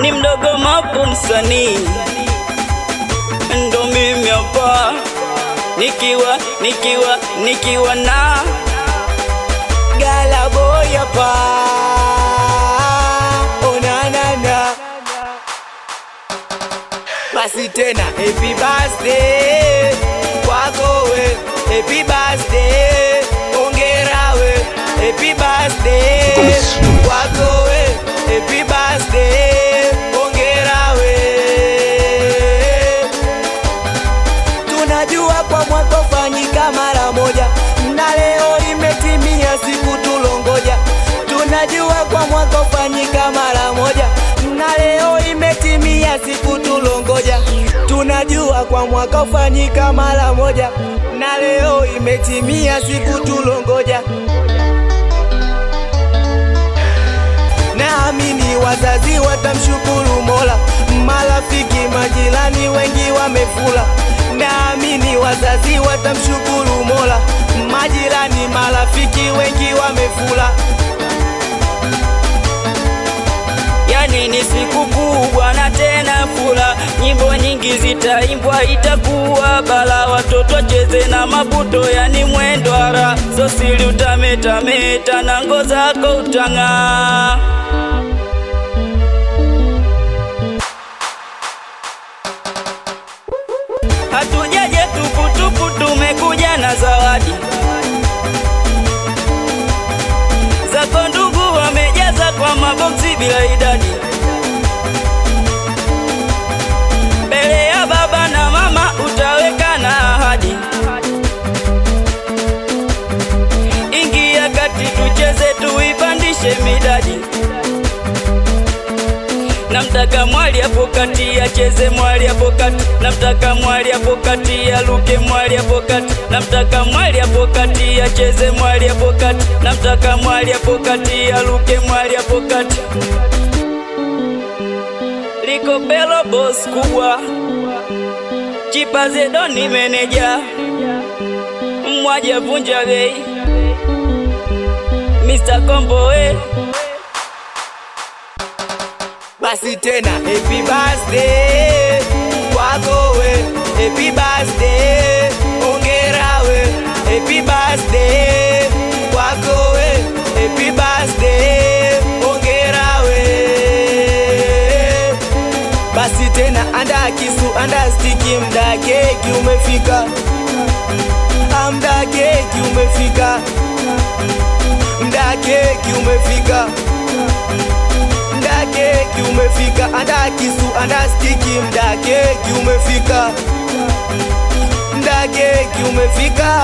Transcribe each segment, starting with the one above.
ni mdogo mapu msanii, ndo mimi hapa nikiwa nikiwa nikiwa na Gala boy hapa onanana basi tena happy birthday kwako we happy birthday ongera we happy birthday kwako we happy birthday ongera we tunajua kwa mwaka ufanyika mara moja na leo imetimia siku tulongoja tunajua kwa mwaka ufanyika mara moja na leo imetimia siku tulongoja tunajua kwa mwaka ufanyika mara moja na leo imetimia siku tulongoja naamini wazazi watamshukuru Mola, marafiki majirani wengi wamefula. Naamini wazazi watamshukuru Mola, majirani marafiki wengi wamefula. yani ni siku kubwa na tena fula, nyimbo nyingi zitaimbwa, itakuwa bala, watoto cheze na mabuto, yani mwendo ara sosili utametameta na ngo zako utang'aa. Hatujaje tuputupu, tumekuja na zawadi zako ndugu wamejaza kwa maboksi bila idadi, mbele ya baba na mama utaweka na ahadi. Ingia kati tucheze, tuipandishe midadi. Namtaka mwali hapo kati acheze mwali hapo kati, namtaka mwali hapo kati aluke mwali hapo kati, namtaka mwali hapo kati acheze mwali hapo kati, namtaka mwali hapo kati aluke mwali hapo kati. Liko Belo boss kubwa, Chipa Zedoni meneja, mwaja vunja bei, Mr. Kombo eh. Basi tena happy birthday kwako we, happy birthday ongera we, happy birthday kwako we, happy birthday ongera we. Basi tena anda kisu anda stiki, mda keki umefika, Ah, mda keki umefika, mda keki umefika mda keki umefika, anda kisu anda stiki, mda keki umefika, mda keki umefika.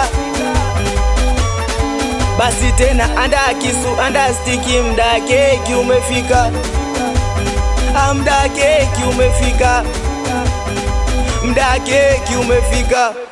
Basi tena anda kisu anda stiki, mda keki umefika, Ah, mda keki umefika, mda keki umefika.